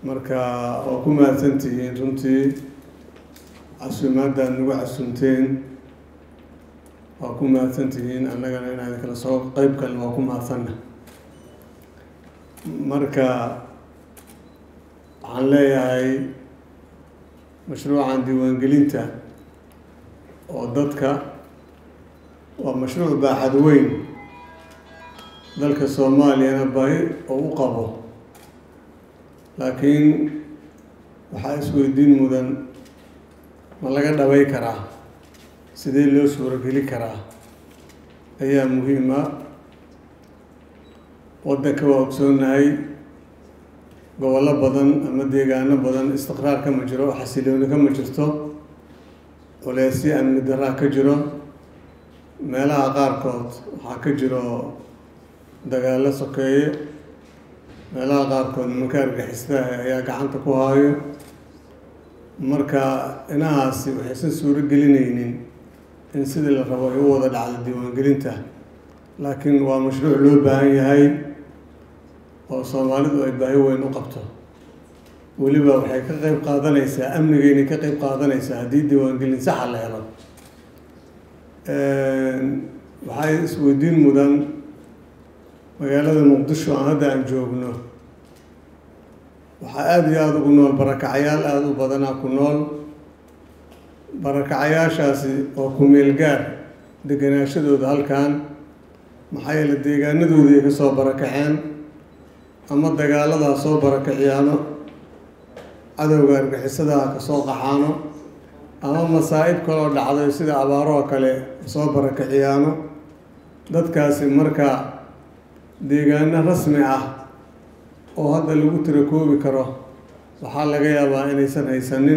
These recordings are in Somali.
marka waa ku mahadsantihiin runtii casuumaaddaad nagu casuumteen waa ku mahadsantihiin annagana inaan kala soo qeyb kalin waa ku mahadsanna marka waxaan leeyahay mashruucan diiwaangelinta oo dadka waa mashruuc baaxad weyn dalka soomaaliyana baahi oo u qabo laakiin waxaa isweydiin mudan ma laga dhabay karaa sidee loo suurogeli karaa ayaa muhiima waddanka waa ogsoonahay gobollo badan ama deegaano badan istiqraar kama jiro xasilooni kama jirto culeysyo amni daraa ka jiro meelaha qaarkood waxaa ka jiro dagaallo sokeeye meelaha qaarkood nimanka argixisadaha ayaa gacanta ku haayo marka inahaasi waxaysan suuro gelinaynin in sidii la rabo ay u wada dhacdo diiwaangelinta laakiin waa mashruuc loo baahan yahay oo soomaalidu ay baahi weyn u qabto weliba waxay ka qeyb qaadanaysaa amnigeynay ka qeyb qaadanaysaa haddii diiwaangelin saxa la helo waxay isweydiin mudan magaalada muqdisho aan hadda aan joogno waxaa aada iyo aada ugu nool barakacayaal aada u badanaa ku nool barakacayaashaasi oo ku-meel gaar deganaashadooda halkan maxaa yeele deegaanadoodii ay ka soo barakaceen ama dagaaladaa soo barakaciyaano cadowga argixisadaha ka soo qaxaano ama masaa-ib kaloo dhacday sida abaaroo kale soo barakaciyaano dadkaasi marka deegaano rasmi ah oo hadda lagu tira koobi karo waxaa laga yaabaa inaysan haysanin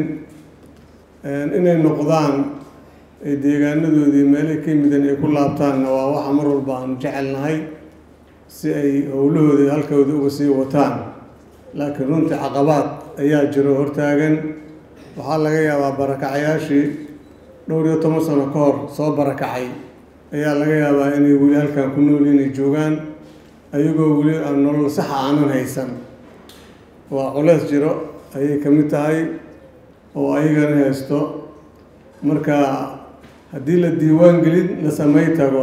inay noqdaan ay deegaanadoodii meelay ka yimidan ay ku laabtaanna waa waxa mar walba aanu jecelnahay si ay howlahoodii halkooda uga sii wataan laakiin runtii caqabaad ayaa jiro hortaagan waxaa laga yaabaa barakacayaashii dhowr iyo toban sano ka hor soo barakacay ayaa laga yaabaa inay weli halkan ku nool inay joogaan ayagoo weli aan nolol saxa aanan haysan waa culeys jiro ayay ka mid tahay oo ayagana haysto marka haddii la diiwaan gelin la samay tago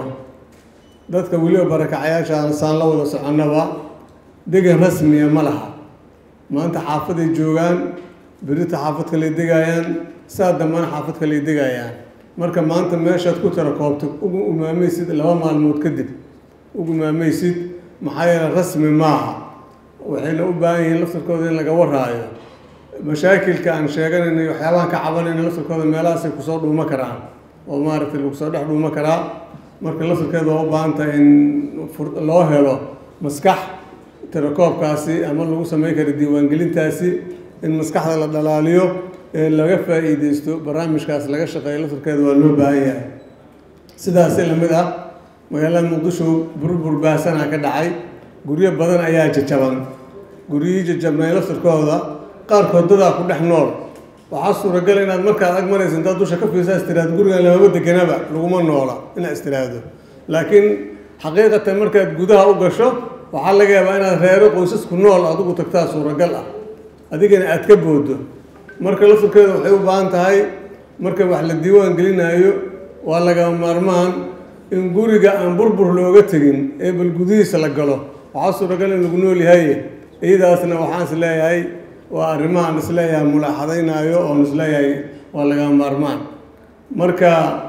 dadka weliba barakacayaashaan saan la wada soconnaba degan rasmiya ma laha maanta xaafaday joogaan berita xaafad kaley degaayaan saa dambana xaafad kaley degaayaan marka maanta meeshaad ku tira koobta ugu umaamaysid laba maalmood kadib ugu umaamaysid maxaa yeele rasmi maaha waxayna u baahan yihiin laftarkooda in laga waraayo mashaakilka aan sheeganayna waxyaabahan ka cabanayna laftarkooda meelahaasay kusoo dhuuma karaan oo maaragtay lagu soo dhex dhuuma karaa marka laftarkeeda waa u baahan tahay in loo helo maskax tirakoobkaasi ama lagu sameyn karo diiwaangelintaasi in maskaxda la dhalaaliyo ee laga faa-iideysto barnaamijkaas laga shaqeeyo laftarkeeda waa loo baahan yahay sidaasi lamid ah magaalada muqdisho burbur baahsanaa ka dhacay guryo badan ayaa jajaban guryihii jajabnay laftarkooda qaarkood dadaa ku dhex nool waxaa suuragal inaad markaad ag maraysa intaad dusha ka fiirsaa istiraado gurigan lamama deganaba laguma noola inaad istiraado laakiin xaqiiqatan markaad gudaha u gasho waxaa laga yaabaa inaad reero qoysasku nool adigu tagtaa suuragal ah adigana aad ka boodo marka laftarkeeda waxay u baahan tahay marka wax la diiwaan gelinayo waa lagama maarmaan in guriga aan burbur looga tegin ee bal gudihiisa la galo waxaa suuragal in lagu nool yahay iyadaasna waxaan is leeyahay waa arrimahaan isleeyahay mulaaxadaynaayo oon isleeyahay waa lagama maarmaan marka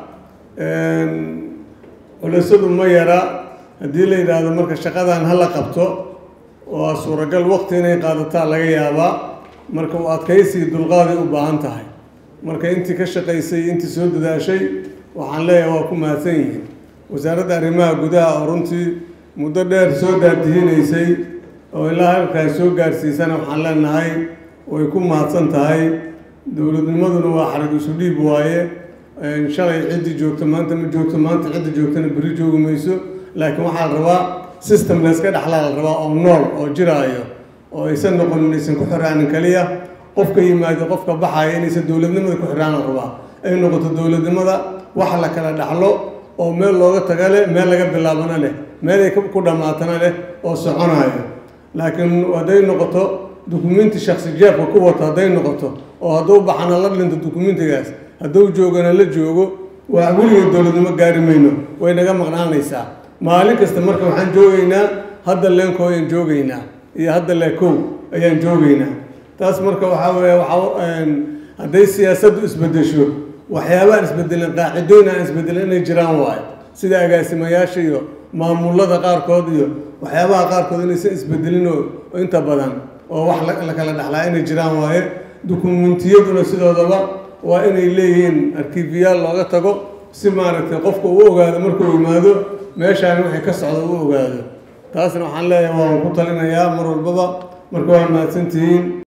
culeysadu ma yara haddii la yidhaahdo marka shaqadan hala qabto waa suuragal waqti inay qaadataa laga yaabaa marka u adkaysii dulqaaday u baahan tahay marka intii ka shaqaysay intii soo dadaashay waxaan leeyahay waa ku mahadsan yihiin wasaaradda arrimaha gudaha oo runtii muddo dheer soo daadihinaysay oo ilaa halkaas soo gaarsiisana waxaan leenahay way ku mahadsan tahay dowladnimaduna waa xarag isu dhiib waaye shalay ciddii joogto maanta ma joogto maanta cidda joogtana beri joogi mayso laakiin waxaa la rabaa system layska dhexlaa la rabaa oo nool oo jiraayo oo aysan noqonin aysan ku xiraanin kaliya qofka yimaado qofka baxaya inaysan dowladnimada ku xiraan la rabaa ay noqoto dowladnimada wax la kala dhaxlo oo meel looga taga leh meel laga bilaabana leh meel ay ku dhammaatana leh oo soconayo laakiin hadday noqoto dukumenti shaksi jeebka ku wato hadday noqoto oo hadduu baxana la dhinto dukumentigaas hadduu joogana la joogo waa weligeed dowladnimo gaari mayno way naga maqnaanaysaa maalin kasta marka waxaan joogaynaa hadda leenko ayaan joogaynaa iyo hadda leekow ayaan joogaynaa taas marka waxaa weeye waxaa hadday siyaasaddu isbedesho waxyaabaan isbedelin qaacidooyin aan isbedelin inay jiraan waayo sida agaasimayaasha iyo maamulada qaarkood iyo waxyaabaha qaarkood inaysan isbedelin oo inta badan oo wax la kala dhexlaa inay jiraan waaye dukumentiyaduna sidoodaba waa inay leeyihiin arkiifiyaal looga tago si maaragtay qofka uu ogaado markuu yimaado meeshaan wixii ka socda uu ogaado taasna waxaan leeyahay waan ku talinayaa mar walbaba marka waa mahadsantihiin